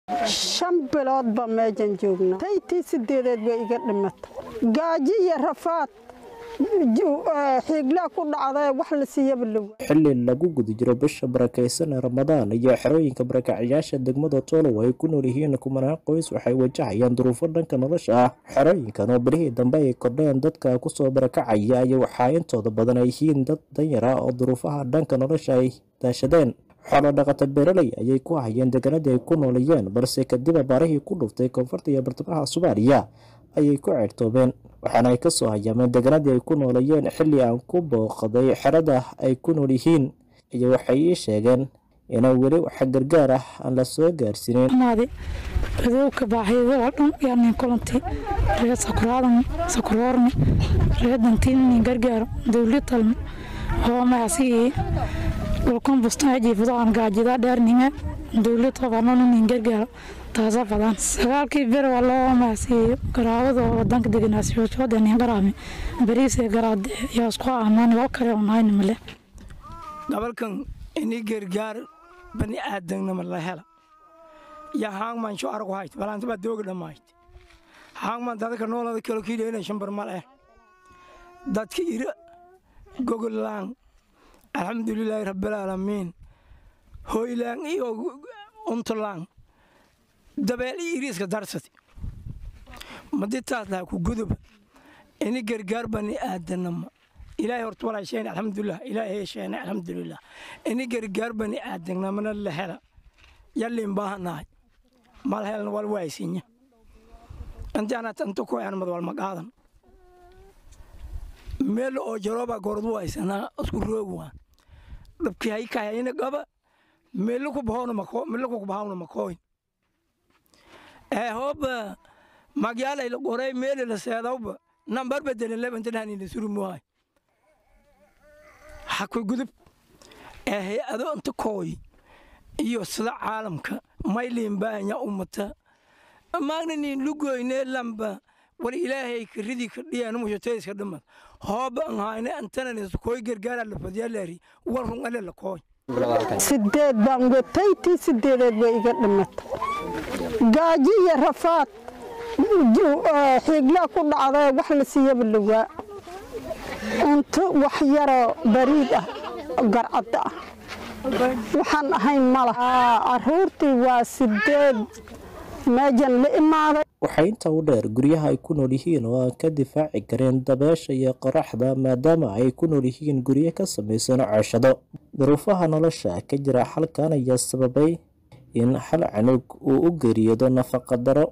shan biloodba meejan joogna taytii sideedeed bay iga dhimata gaajo iyo rafaad xiiglaa ku dhacda wax la siiyaba lawa xili lagu guda jiro bisha barakaysan ee ramadaan iyo xerooyinka barakacayaasha degmada toolow ay ku nool yihiin kumanaan qoys waxay wajahayaan duruufo dhanka nolosha ah xerooyinkan oo bilihii dambe ay kordheen dadka kusoo barakacaya iyo waxaa intooda badan ay yihiin dad danyar ah oo duruufaha dhanka nolosha ay daashadeen xoolo dhaqata beeraley ayay ku hayeen deegaanadii ay ku noolayeen balse kadib abaarihii ku dhuftay koonfurta iyo bartamaha soomaaliya ayay ku ceertoobeen waxaana ay ka soo hayaameen deegaanadii ay ku noolayeen xilli aan ku booqday xerada ay ku nool yihiin iyo waxay ii sheegeen inay weli waxa gargaar ah aan la soo gaarsiinin radowka baaxyada oo dhan yaanin kulanti reer sakuraadan sakuroorni reer dantiinin gargaaro dowlad talmi oo maasii dhulkan bustaan jiifadaan gaajida dheernime dowlad qabanoonin gargaaro taasa badan sagaalkii bir waa loo maasiiyo garaawada oo wadanka deganaasiyooshoodanin qaraami bariise garaade yaa isku amaan oo kale onhayn male gobolkan ini gargaar bani aadamnima la hela ya haangman sho argu hayt balanta baa dooga dhammayt haangman dadka noolada kalo kiidheena shambar mal eh dadka ira gogolaan alxamdulilaahi rabbilaalamiin hoylaan iyo untulaan dabeel iyo iriiska darsati maditaas laha ku guduba ini gargaar bani aadanama ilaahay horta walaa sheene alxamdulilah ilaahay sheene alxamdulilah ini gargaar bani aadanamana la hela yallin baahanahay mal helna wal waaysinya anti anat anta ko anmad wal magaadan meel oo jarooba gordu waaysanaa isku roog waa dhabkii hay kahayna gaba meel ku bahawna mako meel ku bahawna makooyn ee hooba magyaala ila qoray meel la seedawba nambar bedelan lebanta dhani la suru muhay haku gudub ee hay-ado inta kooy iyo sida caalamka mayliin baanya ummata maagnanin lugoyne lamba war ilaahay karidii kadhiyaan mushotayska dhamad hooba an hayne antanan kooy gargaara la fadiyalaari war run ale la kooy sideed baan wataytii sideedeed bay iga dhimata gaajo iyo rafaad xiiglaa ku dhacda wax la siiyaba lawaa cunto wax yaroo bariid ah garcadda ah waxaan ahayn mala caruurtii waa sideed meejan la imaaday waxaa intaa u dheer guryaha ay ku nool yihiin oo aan ka difaaci kareen dabeesha iyo qoraxda maadaama ay ku nool yihiin guryo ka samaysan cooshado duruufaha nolosha ka jira xalkan ayaa sababay in hal canug uu u geeriyoodo nafaqa daro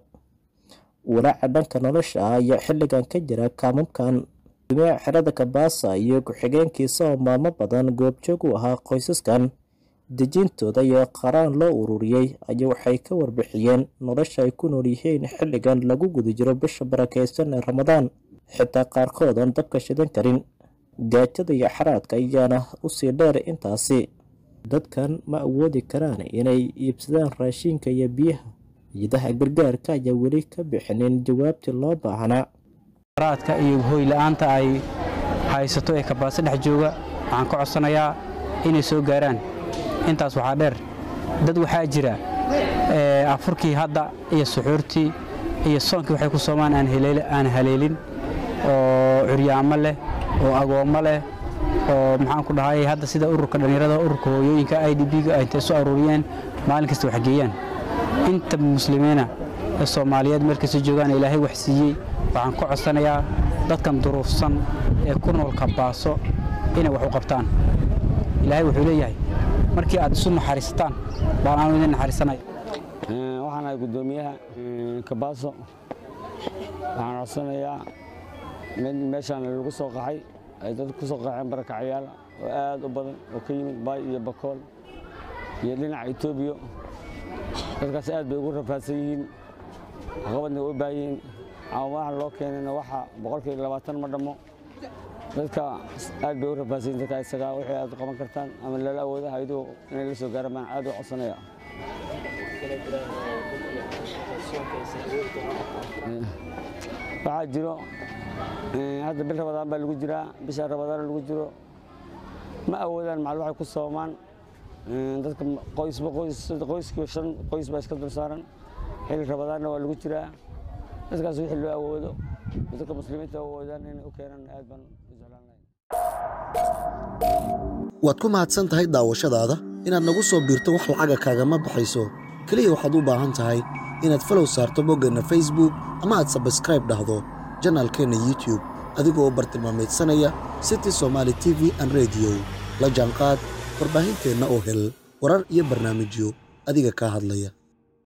walaaca dhanka nolosha ah ayaa xilligan ka jira kaamamkan dumiya xerada kabaasa iyo ku-xigeenkiisa oo maalmo badan goobjoog u ahaa qoysaskan dejintooda iyo qaraan loo ururiyey ayaa waxay ka warbixiyeen nolosha ay ku nool yihiin xilligan lagu guda jiro bisha barakaysan ee ramadaan xitaa qaarkood aan dabka shidan karin gaajada iyo xaraadka ayaana usii dheer intaasi dadkan ma awoodi karaan inay iibsadaan raashinka iyo biyaha ciidaha gargaarka ayaa weli ka bixinin jawaabtii loo baahnaa raadka iyo hoy la-aanta ay haysato ee kabaase dhex jooga waxaan ka codsanayaa inay soo gaaraan intaas waxaa dheer dad waxaa jira afurkii hadda iyo suxuurtii iyo soonkii waxay ku soomaan aan haleelin oo curyaamo leh oo agoommo leh oo maxaan ku dhahay hadda sida ururka dhallinyarada ururka hooyooyinka i d b-ga ay intay soo aruuriyeen maalin kasta wax geeyaan inta muslimiina ee soomaaliyeed meel kasta joogaan ilaahay wax siiyey waxaan ka codsanayaa dadkan duruufsan ee ku nool kabaaso inay wax u qabtaan ilaahay wuxuu leeyahay markii aad isu naxariisataan baan aanu idin naxariisanaya waxaan ahay guddoomiyaha kabaaso waxaan codsanayaa mid meeshaan lagu soo qaxay ay dad ku soo qaxeen barakacayaal oo aad u badan oo ka yimid baay iyo bakool iyo dhinaca etoobiya dadkaas aad bay ugu rafaadsan yihiin qabadna u baahan yihiin caawamahan loo keenayna waxa boqolkiiba labaatan ma dhammo dadka aad bay u rafaadsan yihin dadka isagaa wixii aad qaban kartaan ama lala awooda hayduhu inay la soo gaaraan baan aad u codsanaya waxaa jiro hadda bil rabadaan baa lagu jiraa bisha rabadaan lagu jiro ma awoodaan macal waxay ku soomaan dadka qoysba qoys qoyskiiba shan qoys baa iska dul saaran xilli rabadaanna waa lagu jiraa dadkaas wixii loo awoodo dadka muslimiinta awoodaan inay u keenaan aad baan u jeclaan lahay waad ku mahadsan tahay daawashadaada inaad nagu soo biirto wax lacaga kaagama baxayso keliya waxaad u baahan tahay inaad falow saarto boggeenna facebook ama aad sabskraib dhahdo janaalkeenna youtube adigoo bartilmaamaydsanaya city somaali t v an rediyo la jaanqaad warbaahinteenna oo hel warar iyo barnaamijyo adiga kaa hadlaya